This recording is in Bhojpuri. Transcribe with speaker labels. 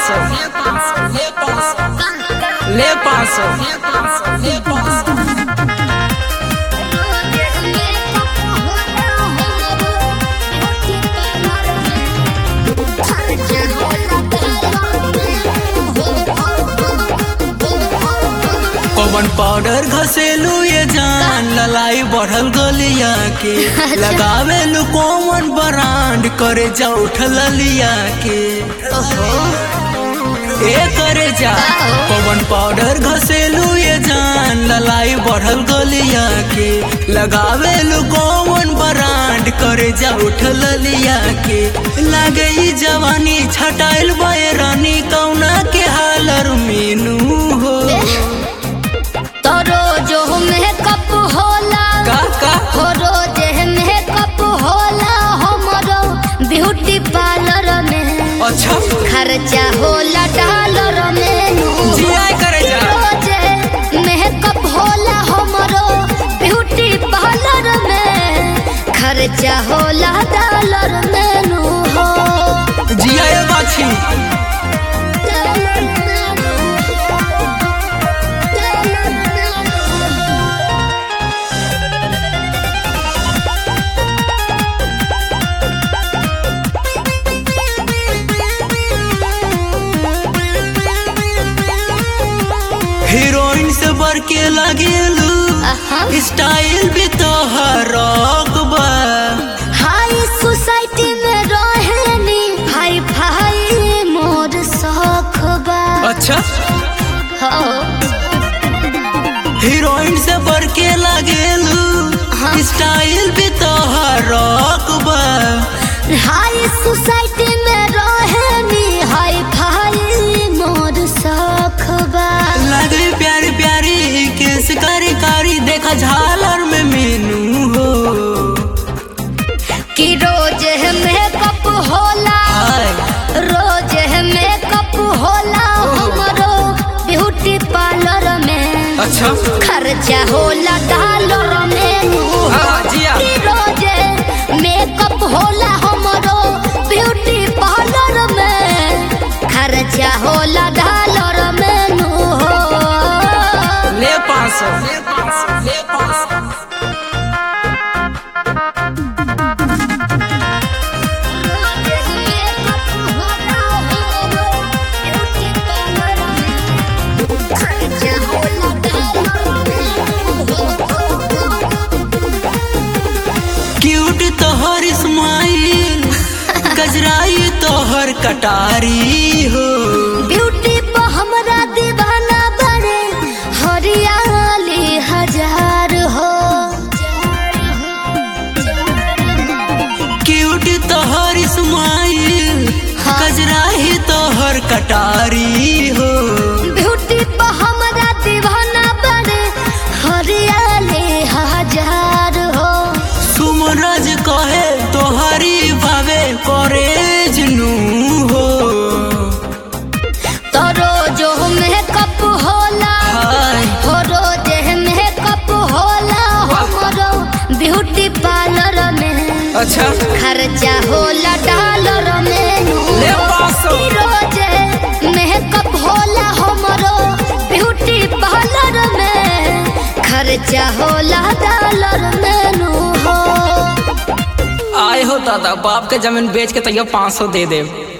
Speaker 1: सौ ले पाँच सौ कौन पाउडर घसेलू ये जान ललाई बढ़ल गलिया के लगावेलू कौन ब्रांड करे जा उठल लिया के ए करे जा कौन पाउडर घसेलू ये जान ललाई बढ़ल गलिया के लगावेलू कौन ब्रांड करे जा उठल लिया के लागे ई जवानी छटाइल बैरानी कौना के हालर मीनू हो का का
Speaker 2: ब्यूटी पार्लर में
Speaker 1: अच्छा
Speaker 2: खर्चा होला डॉलर में
Speaker 1: जिया करे जा
Speaker 2: रोजे मेकअप होला हमरो ब्यूटी पार्लर में खर्चा होला डॉलर में नु हो
Speaker 1: जिया ये बाछी हीरोइन से बढ़ के लगेलू
Speaker 2: आहा।
Speaker 1: स्टाइल भी तो हरक बा
Speaker 2: हाई सोसाइटी में रहेनी हाई फाई मोर शौक बा
Speaker 1: अच्छा
Speaker 2: हो
Speaker 1: हीरोइन से बढ़ के लगेलू
Speaker 2: हाँ।
Speaker 1: स्टाइल भी तो हरक बा
Speaker 2: हाई सोसाइटी में रहेनी हाई फाई मोर शौक बा
Speaker 1: लगे प्यारी प्यारी केस कारी कारी देखा झालर में मीनू हो
Speaker 2: कि रोज मेकअप होला
Speaker 1: हाय
Speaker 2: रोज मेकअप होला हमरो ब्यूटी पार्लर में
Speaker 1: अच्छा
Speaker 2: खर्चा होला डॉलर में नु हो।
Speaker 1: हाँ, जिया।
Speaker 2: कि रोज मेकअप होला हमरो ब्यूटी पार्लर में खर्चा होला डॉलर में नु हो
Speaker 1: ले पाँच सौ क्यूट तोहर स्माइल गजराई तोहर कटारी हो
Speaker 2: ब्यूटी पर हमरा दीवाना बड़े हरियाली हजार हो
Speaker 1: क्यूट तोहर स्माइल
Speaker 2: हाँ।
Speaker 1: गजराई तोहर कटारी हो
Speaker 2: ब्यूटी पर हमरा दीवाना बड़े हरियाली हजार हो
Speaker 1: सुमरज कहे तोहरी भावे कॉलेज नू हो
Speaker 2: तो रोज मेकअप होला
Speaker 1: हाय
Speaker 2: हो रोज मेकअप होला हमरो ब्यूटी पार्लर में
Speaker 1: अच्छा
Speaker 2: खर्चा होला डॉलर में
Speaker 1: ले पाँच सौ।
Speaker 2: कि रोज मेकअप होला हमरो ब्यूटी पार्लर में खर्चा होला डॉलर में नु हो
Speaker 1: आए हो दादा बाप के जमीन बेच के तैयो पाँच सौ दे दे